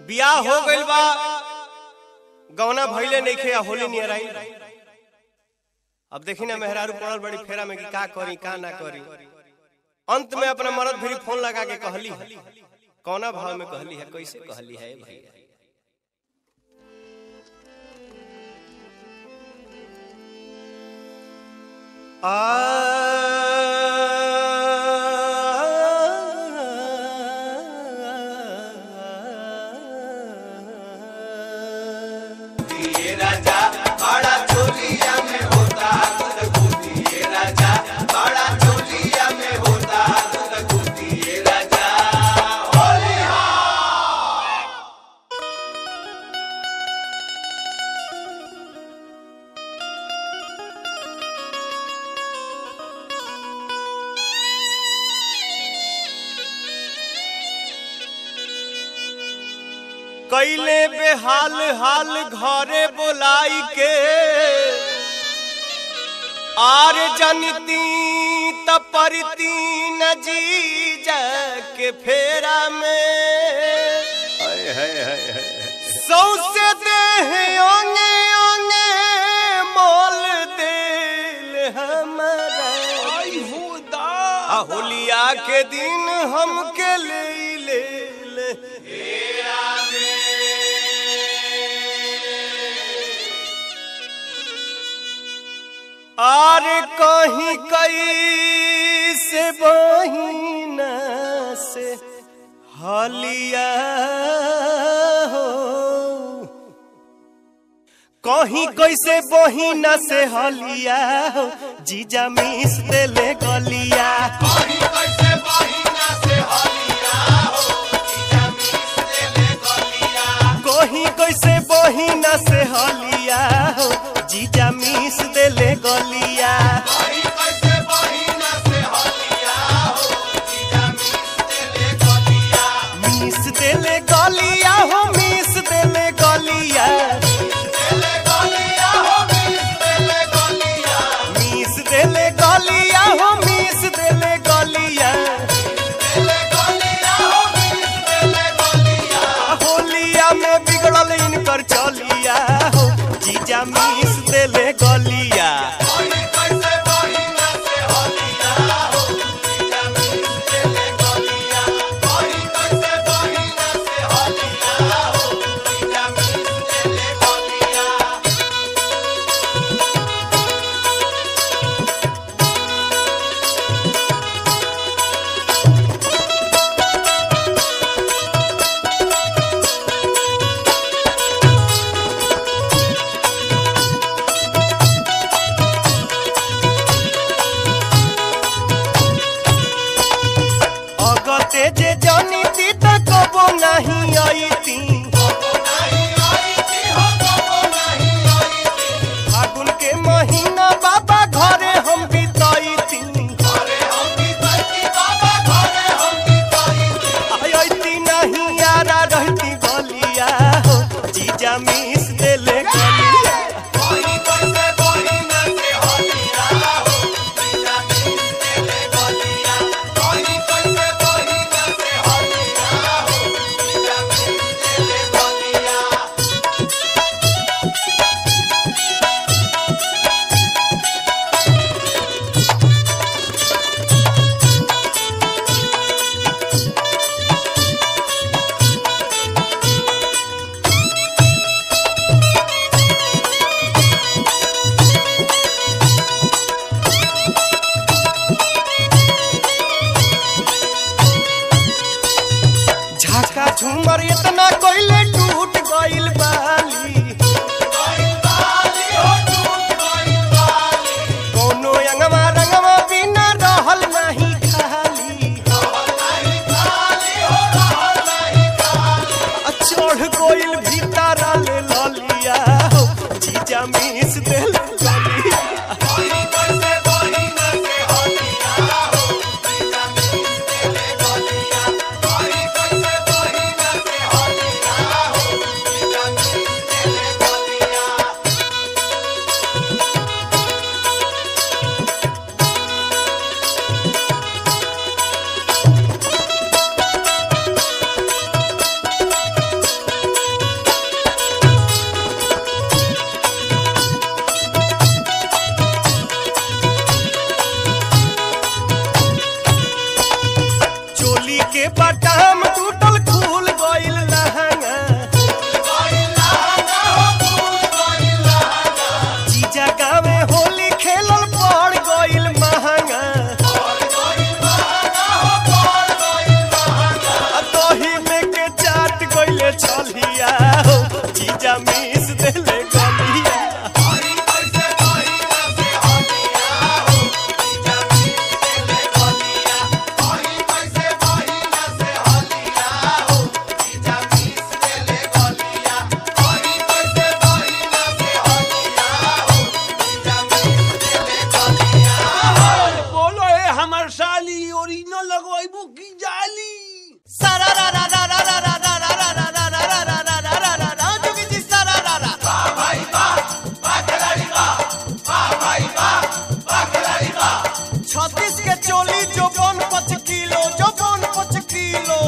बियाह हो गइल बा गौना भइले नइखे आ होली नियर आई अब देखी ना मेहरारू पड़ल बड़ी फेरा में कि का करी का ना करी अंत में अपना मरद भी फोन लगा के कहली है कौना भाव में कहली है कैसे कहली है भैया कैले बेहाल हाल घरे बोलाई के आर जनती तपरती न जी के फेरा में सौसे देह ओंगे ओंगे मोल दिल हमारा आ होलिया के दिन हमके ले ले, ले। आर कहीं कई से बहिना से हलिया हो कहीं कैसे बहिना से हलिया हो जीजा मिस देले गलिया कहीं कैसे बहिना से हलिया हो जीजा मिस देले गलिया मिस देले गलिया हो मिस देले गलिया मिस देले गलिया हो मिस देले गलिया होलिया में बिगड़ल इनकर चलिया हो जीजा मिस देले गलिया अगते जे जनिती त कबो नहीं आईती फागुन के महीना बाबा घरे हम बिताईती आईती नहीं यारा रहती गलिया हो जीजा मिस देले गलिया झाका झूमर इतना कोइले टूट गइल बाली कोनो अंगवा रंगवा बिना रहल नहीं खाली आ चढ़ गइल भीतर ले ललिया हो जीजा मिस देल ललिया के बटाम टूटल खुल गइल लहंगा जीजा गावे होली खेलल पड़ गइल महंगा आ दही में के चाट गइले छलिया हो जीजा मीस देले गलिया बोलो ए हमर साली ओरिजिनल लगवाइबू की जाली सारा रा रा रा रा रा रा रा रा रा रा रा रा रा रा रा रा रा रा जोगी जी सारा रा रा छत्तीस के चोली जो बन पच किलो जो बन पच किलो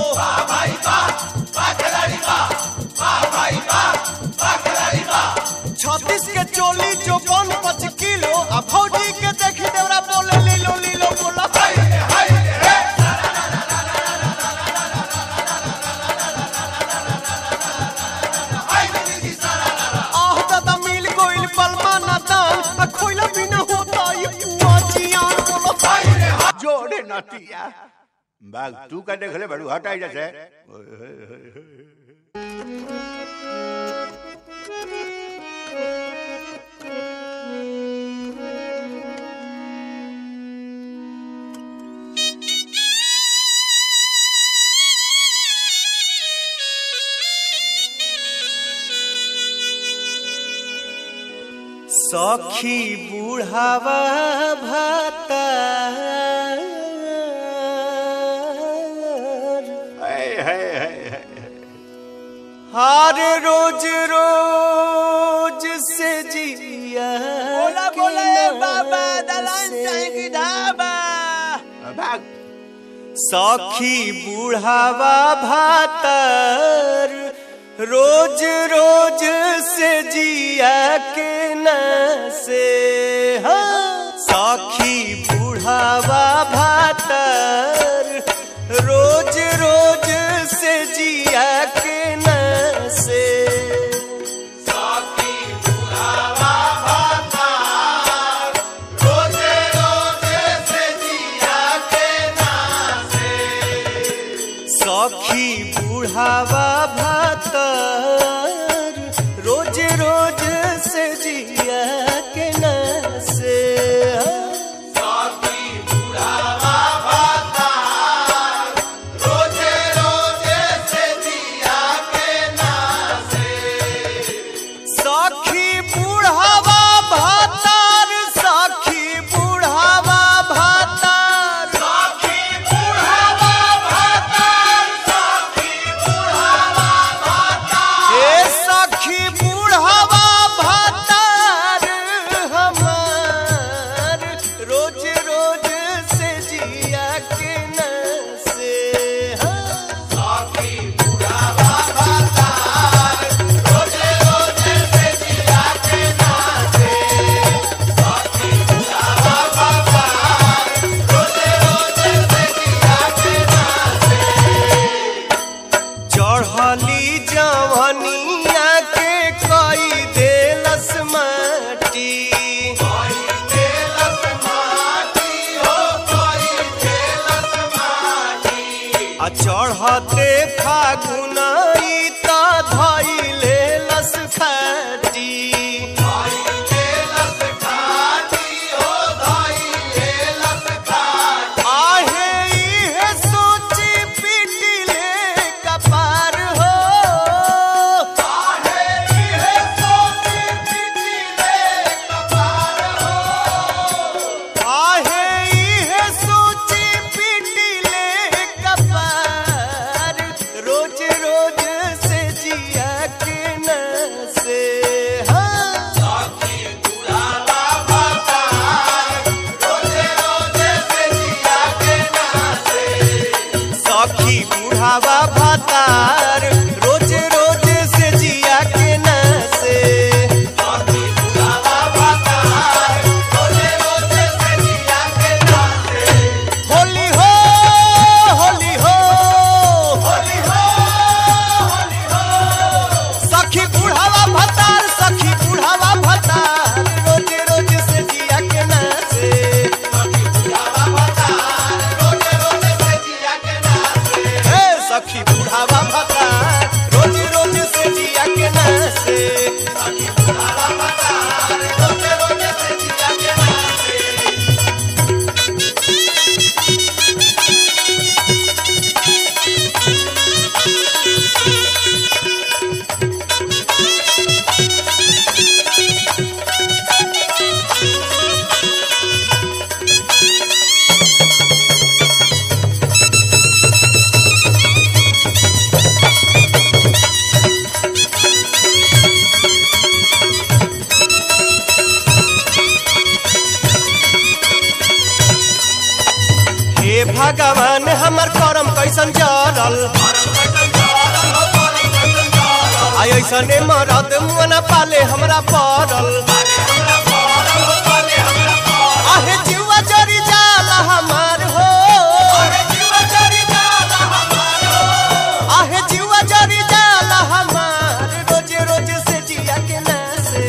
छत्तीस के चोली जो बन पच किलो आ भौजी के देखी देवरा बोले लीलो लीलो बोला आह दादा मिल गोइल पलमा ना दान आ खोइला बिना होता ये पुआ जियान बोलो जोड़े नतिया बाग तू का देखले बड़ू हटाई जैसे सखी बुढ़ावा भाता है है है है हार रोज रोज से जिया बोला के बोला ए नाम बाबा दलान से। चाहे की ढाबा बाग सखी बुढ़ावा भातर रोज रोज से जिया के न से हाँ। सखी बुढ़ावा भातर रोज रोज से जिया के न से सखी बुढ़ावा भातर रोज रोज से जिया के न से सखी बुढ़ावा भातर सखी बुढ़ावा भातर हे सखी बुढ़ावा भातर हमार रोज रोज से जिया के न से हाँ। चढ़ली जवनिया के कई देलस माटी आ चढ़ते फागुनाई त धैले लस खाटी आहे इहे सोची पिटिले कपार हो आहे इहे सोची पिटिले कपार रोज रोज से जिया के न से हाँ सखी बुढ़ावा भातार रोज रोज से जिया के न से होली हो होली हो जाने हमर करम कैसन जरल आई ऐसने मरद मुना पाले हमरा पड़ल आहे जीवा जरी जाला हमार हो आहे जीवा जरी जाला हमार रोजे रोजे से जिया के नासे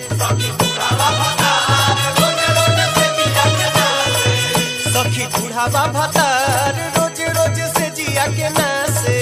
सखी बुढ़ावा भतार रोज रोज से जिया के नासे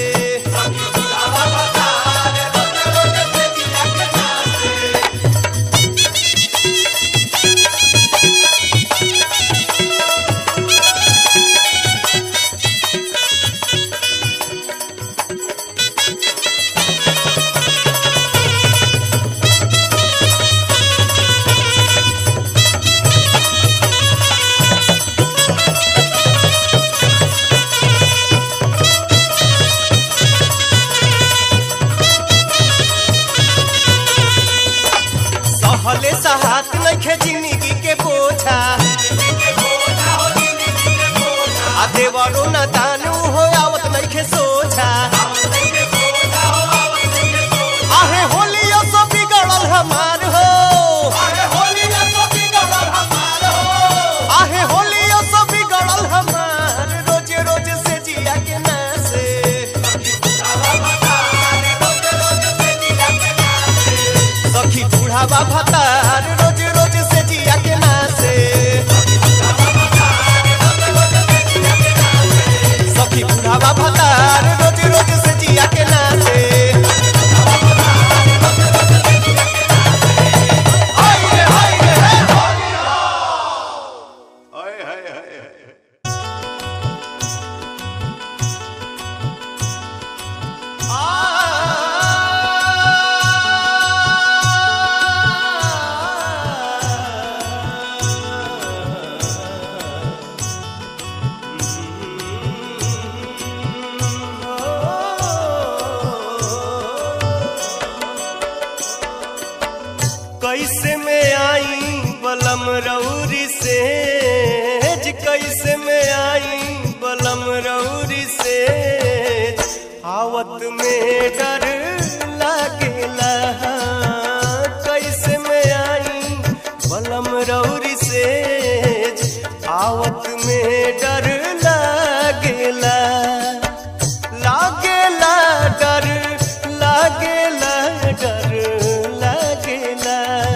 सहले सहात नइखे जिंदगी के बोझा आ देवरो न दानू हो आवत नइखे सोझा आहे होलियो सो बिगड़ल हमार हो आहे होलियो सो बिगड़ल हमार रोज रोज से जिया के नासे सखी बुढ़ावा भतार रोज रोज से जिया के नासे सखी बुढ़ावा भतार रोज रोज से जिया के नासे हाय रे, हाय रे, हे। हाय हाय हाय हाय कैसे में आई बलम रौरी से कैसे में आई बलम रौरी से आवत में डर लागेला कैसे में आई बलम रौरी से आवत में डर लागेला लागेला डर लागेला डर लागेला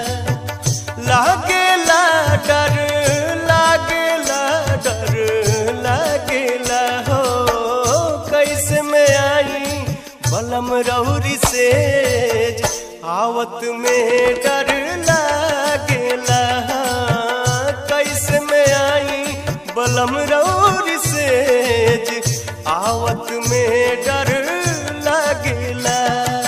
लागेला डर लागेला डर लागेला हो कैसे में आई बलम रौरी से आवत में डर लागेला कैसे में आई बलम रौरी से आवत में डर लागेला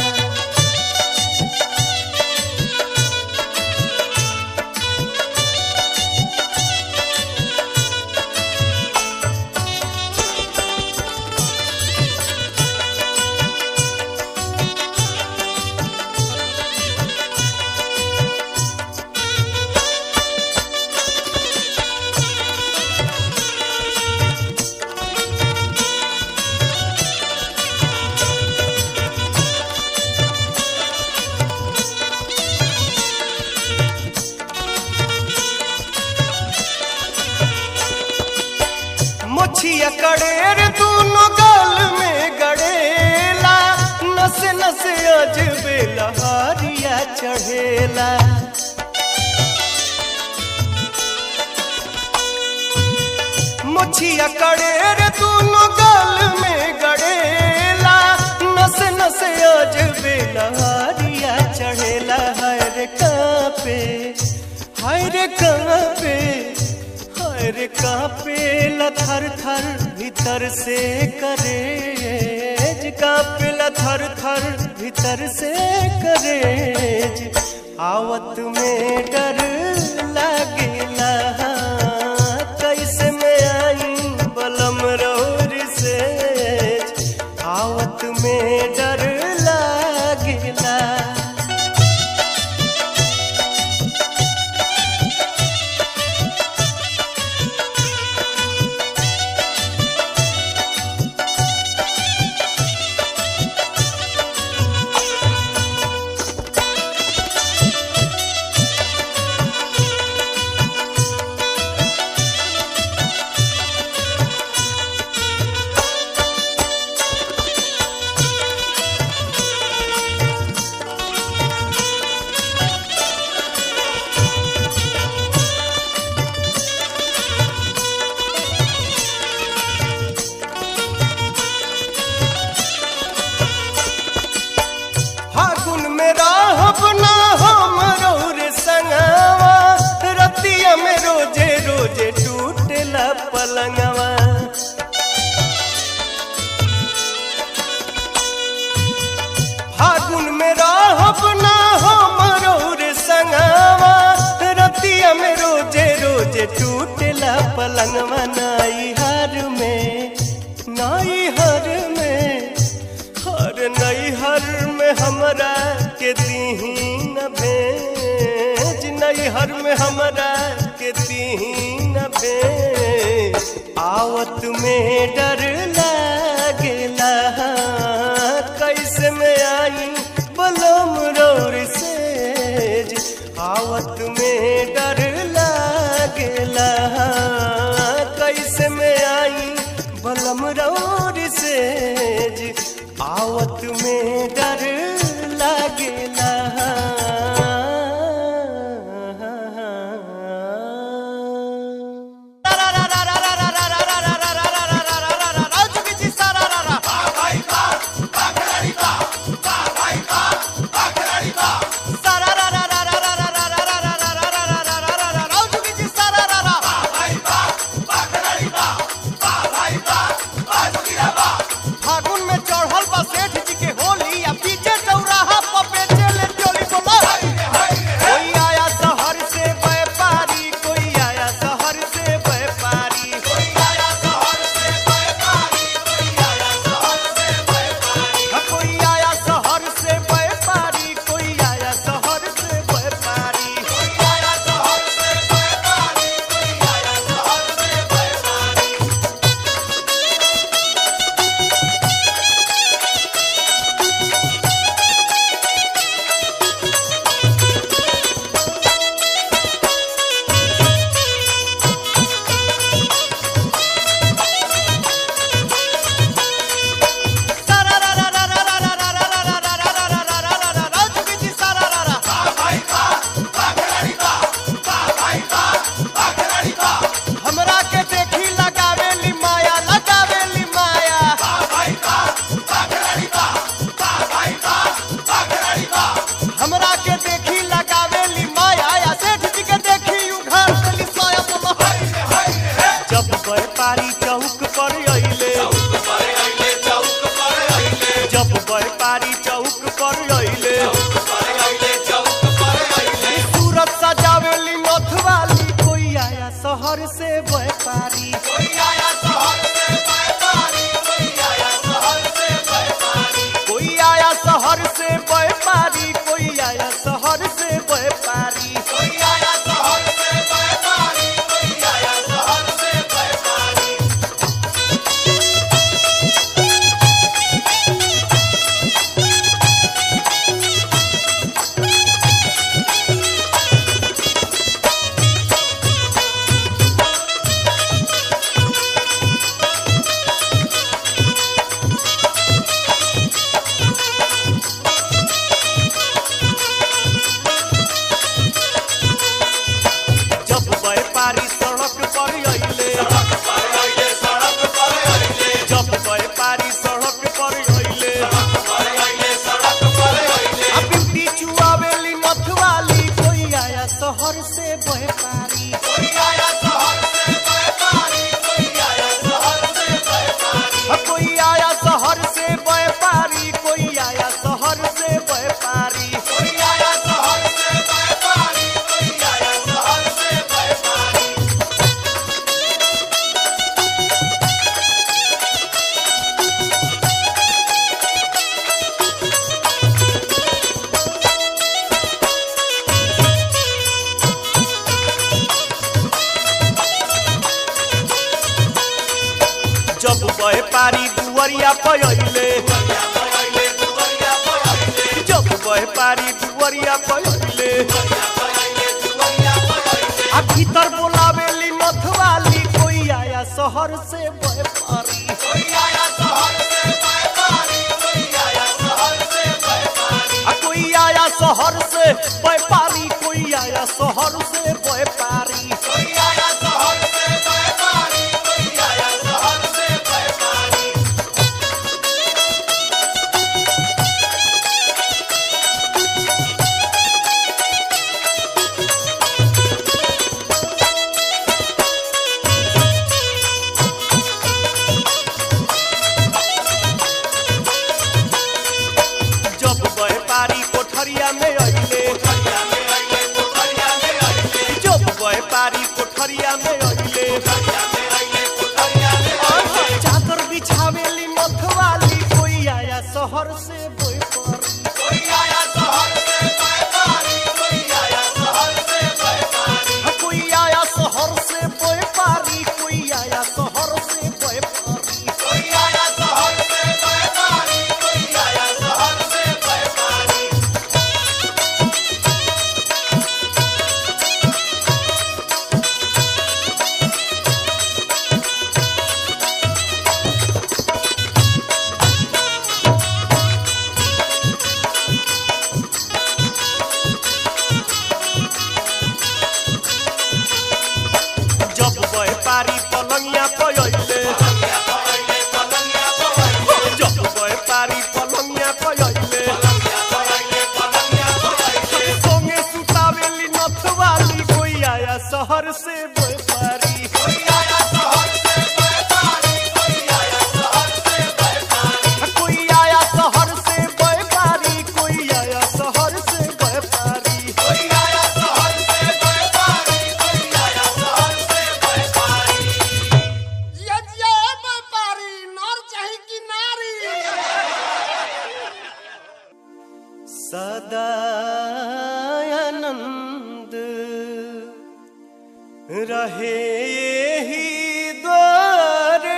मोछिया कड़ेर दोनों गाल में गड़ेला नस नस अजबे लहारिया चढ़ेला मोछिया कड़ेर दोनों गाल में गड़ेला नस नस अजबे लहारिया चढ़ेला हाय रे कापे हाय रे कापे हाय रे कापे थर थर भीतर से करेज कापे थर थर भीतर से करेज आवत में डर लागेला कैसे में आई बलम रौर से आवत में डर लागेला पलंगवा फागुन में रहब ना हो मरोर संगवा रतिया में रोजे रोजे टूटेला पलंगवा नाई हर में नाई हर में हर नई हर में हमरा के दीन भेज नई हर में हमरा के दीन भेज आवत में डर लागेला कैसे में आई बलम रौर सेज आवत में डर लागेला कैसे में आई बलम रौर सेज आवत में डर लागेला फागुन में चढ़ल बा सेठ जी के होली आ पीछे चौराहा पर बेचे ले टोली बोला कोई आया शहर से व्यापारी कोई आया शहर से व्यापारी कोई आया शहर से व्यापारी कोई आया शहर से व्यापारी कोई आया शहर से व्यापारी कोई आया शहर से व्यापारी कोई आया शहर से व्यापारी कोई आया शहर से व्यापारी हमरा के देखी लगावेली माया लगावेली माया हमरा के देखी लगावेली माया या सेठ जी के देखी उघार देली साया बोला जब व्यापारी चौक पर अइले जब व्यापारी चौक पर अइले सूरत सजावेली नथ वाली कोई आया शहर से व्यापारी कोई आया शहर से व्यापारी कोई आया शहर से व्यापारी कोई आया शहर से व्यापारी कोई आया शहर से व्यापारी कोई आया शहर से व्यापारी कोई आया शहर से व्यापारी जब व्यापारी सड़क पर अइले जब व्यापारी सड़क पर अइले आ बिंदी चुआवेली नथवाली कोई आया शहर से व्यापारी कोई आया शहर से व्यापारी कोई आया शहर से व्यापारी कोई आया शहर से व्यापारी कोई आया शहर से व्यापारी कोई आया शहर से व्यापारी कोई आया शहर से व्यापारी जब व्यापारी दुवरिया पयले जब व्यापारी दुवरिया पयले आ भीतर बोलावेली नथवाली कोई आया शहर से व्यापारी कोई आया शहर से व्यापारी कोई आया शहर से व्यापारी आ कोई आया शहर से व्यापारी कोई आया शहर से व्यापारी कोई आया शहर से व्यापारी कोई आया शहर से व्यापारी से बोए पारी कोई आया शहर से बोए पारी कोई आया शहर से बोए पारी जब व्यापारी पलंगिया पयले जब व्यापारी पलंगिया पयले संगे सुतावेली नथवाली कोई आया शहर से व्यापारी कोई आया शहर से व्यापारी कोई आया शहर से व्यापारी जिया जिया ए व्यापारी नर चाही कि नारी सदानंद रहे ही द्वारे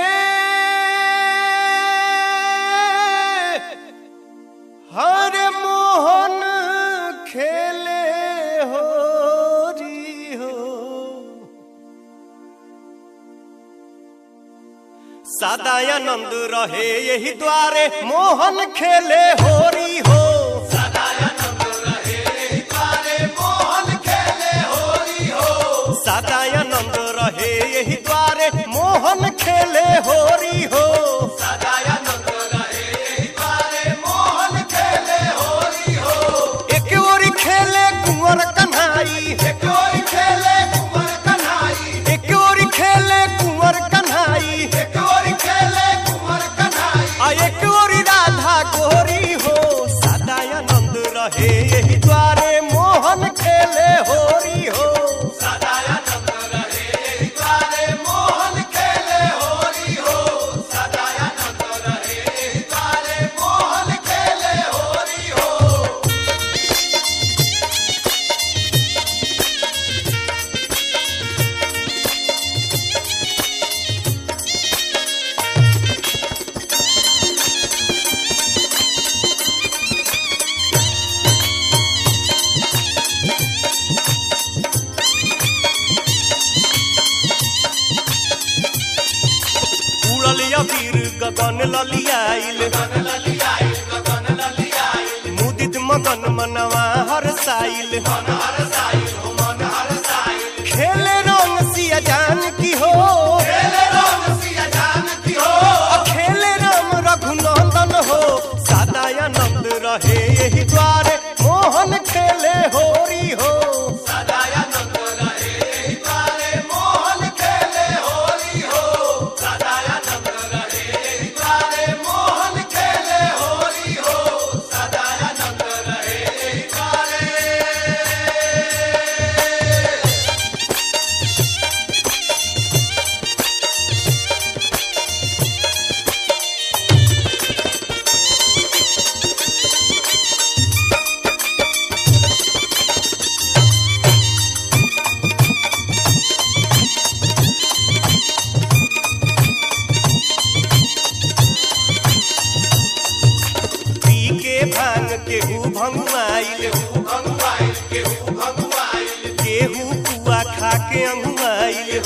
हर मोहन खेले हो री हो सदानंद रहे यही द्वारे मोहन खेले होरी हो सदानंद रहे यही द्वारे मोहन खेले होरी हो एक ओरी खेले कुंवर कन्हाई एक ओरी खेले कुंवर कन्हाई एक ओरी खेले कुंवर कन्हाई एक ओरी खेले कुंवर कन्हाई आ एक ओरी राधा गोरी हो सदानंद रहे यही द्वारे मोहन खेले होरी हो उड़ल अबीर गगन ललियाइल मुदित मगन मनवा हर साइल खेले रंग सिया जान की हो आ खेले राम रघुनंदन हो सदानंद रहे यही द्वारे मोहन खेले होरी हो पी के भांग केहू भंगुआइल केहू कुआ खा के अंगुआइल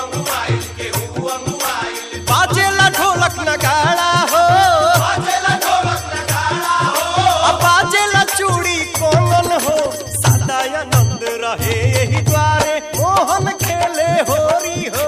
बाजेला ढोलक नगाड़ा हो आ बाजेला चूड़ी कोमल हो सदानंद रहे यही द्वारे मोहन खेले होरी हो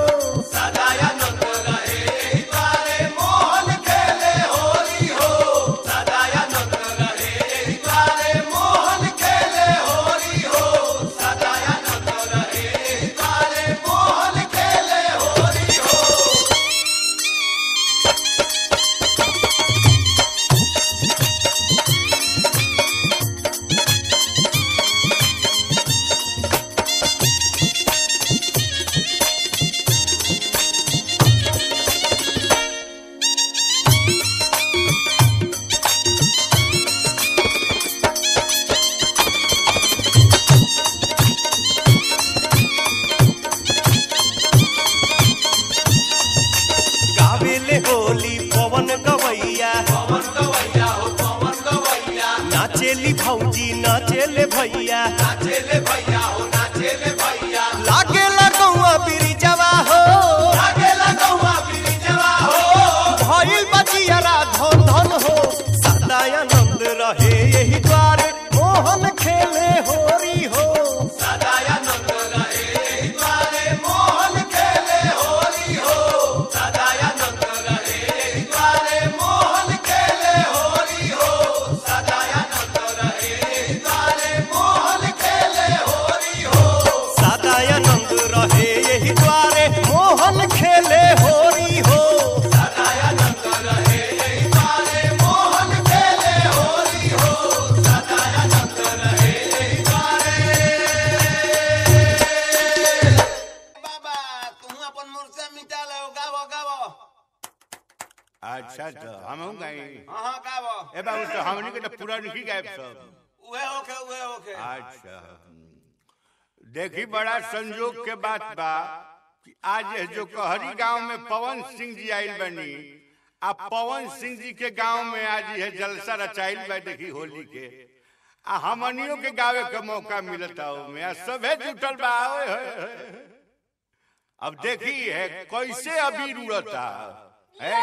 अच्छा तो हम हूँ गई हाँ हाँ गावो ए बाबू तो हमनी के तो पूरा नहीं गायब सब उहे होके उहे होके अच्छा देखी बड़ा संजोग के बात बा कि आज ये जो कहरी गांव में पवन सिंह जी आइल बनी आ पवन सिंह जी के गांव में आज ये जलसा रचाइल बा देखी होली के आ हमनियों के गावे के मौका मिलता में आ सभे जुटल बा ओए होए होए। अब देखी है कैसे अबीर उड़ता है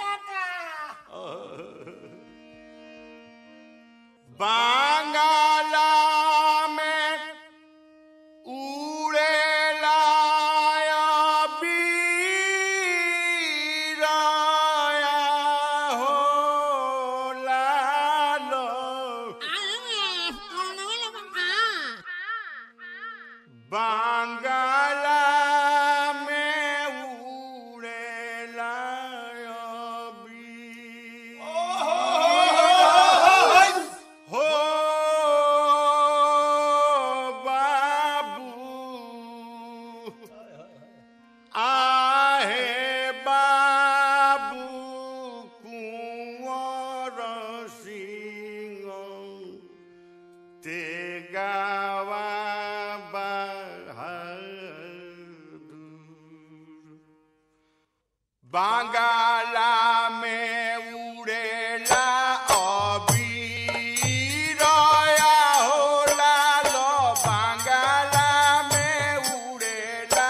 बांगाला में उड़ेला बीराया हो लालो बांगाला में उड़ेला बी हो बाबू आहे बाबू कुंवर सिंह ते गावा बहादुर बांगाला में उड़ेला अबीरया होला लो बांगाला में उड़ेला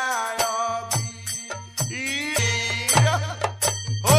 अबीर हो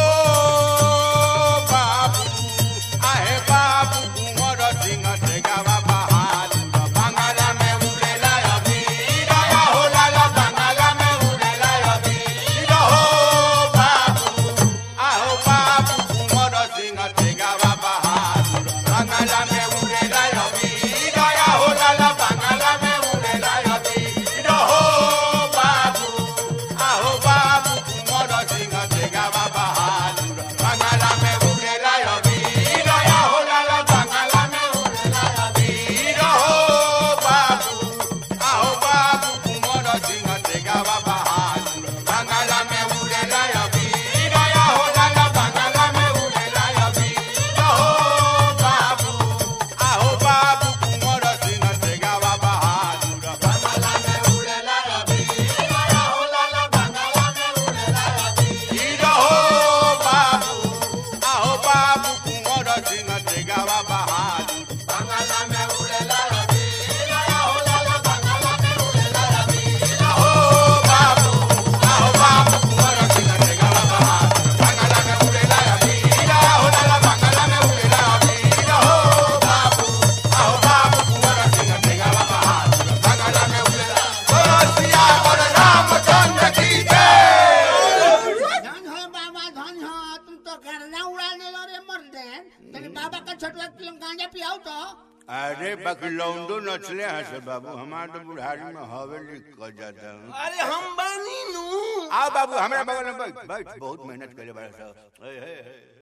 बाबू आहे बाबू कुंवर सिंह ते गावा बहादुर बांगाला में उड़ेला अबीरया होला लो बांगाला में उड़ेला अबीर हो बाबू आहो बाबू कुंवर सिंह ते गावा बहादुर बांगाला में उड़ेला अबीर या होला लो बांगाला में उड़ेला अबीर हो बाबू आहो बाबू कुंवर सिंह ते गावा बहादुर बांगाला में उड़ेला अबीर या होला लो बांगाला में उड़ेला अबीर हो बाबू आहो बाबू कुंवर सिंह ते गावा बहादुर बांगाला में उड़ेला अबीर या होला लो बांगाला में उड़ेला अबीर हो बाबू आहो बाबू कुंवर सिंह ते गावा बहादुर बांगाला में उड़ेला अबीर या होला लो बांगाला में उड़ेला अबीर हो बाबू आहो बाबू कुंवर सिंह ते गावा बहादुर बांगाला में उड़ेला अबीर या होला लो बांगाला में उड़ेला अबीर हो बाबू आहो बाबू कुंवर सिंह ते गावा बहादुर बांगाला में उड़ेला अबीर या होला लो बांगाला में उड़ेला अबीर हो बाबू आहो बाबू कुंवर सिंह ते गावा बहादुर बांगाला में उड़ेला बोलो सिया बोल रामचंद्र की जय धन हो बाबा धन हो तुम तो गर्दा उड़ा देलो रे मर्दे तेरे बाबा का छोटवा किलो गांजा पियाओ तो अरे बकलौंडो नचले हैं से बाबू हमारे तो बुढ़ारी में हवेली कर जाता हूँ अरे हम बानी नू आओ बाबू हमारे बगल में बैठ बैठ बहुत मेहनत करे बड़ा साहब